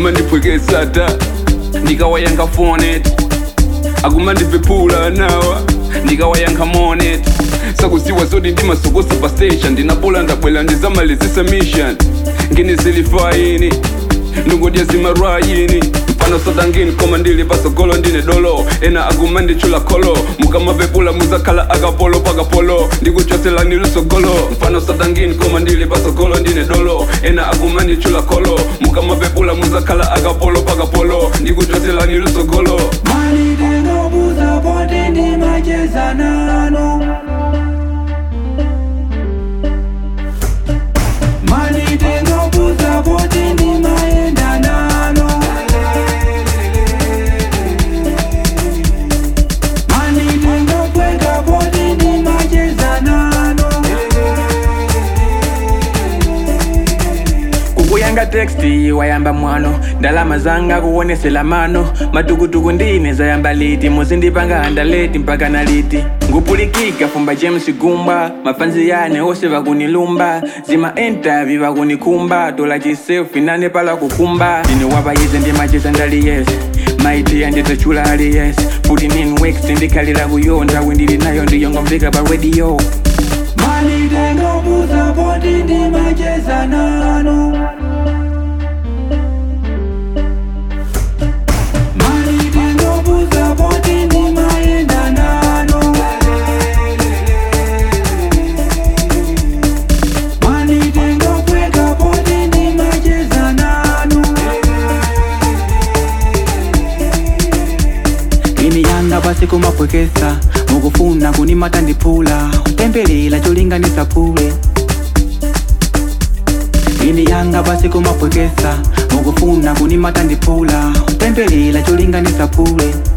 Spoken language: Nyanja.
akumandipwekesa ta ndikawayankha fonet akumandipepula nawa ndikawayankha monet sakusiwa zoti ndimasokosa pa station ndinapola ndabwela ndizamalizisa mission ngini zilifaini ndungodya zimarwayini mpano sotangini koma ndili pasogolo ndine dolo ena akumanditchula kholo mukamapepula muzakhala akapolo pakapolo ndikuchoselani lusogolo mpano sotangini koma ndili pasogolo ndine dolo ena akumanditchula kholo mukamapepula muzakhala akapolo pakapolo ndikuchoselani lusogolo Mani tengo buza poti ndi macheza nanu Mani tengo buza poti ndi maenda nanu Mani tengo pweka poti ndi macheza nanu kukuyanga teksti wayamba mwano ndalama zanga kuwonesela mano matukutuku ndine zayamba liti muzindipanga andaleti mpaka na liti ngupulikika fumba james gumba mafanzi yane ose vakunilumba zima entavi vakunikumba tola chiselfi nane pala kukumba ndine wapayize ndimacheza ndali yese maiti yanditachula ali yese futi nin wex ndikhalira kuyonda windili nayo ndiyongomveka pa radio Mani tengo buza poti ndi macheza nanu Mani tengo buza poti ndi maenda nanu Mani tengo pweka poti ndi macheza nanu ini yanga pasi kumapwekesa mukufuna kunimata ndipula tembelela cholinganisa pule ini yanga pasi kumapwekesa mukufuna kunimata ndipula tembelela cholinganisa pule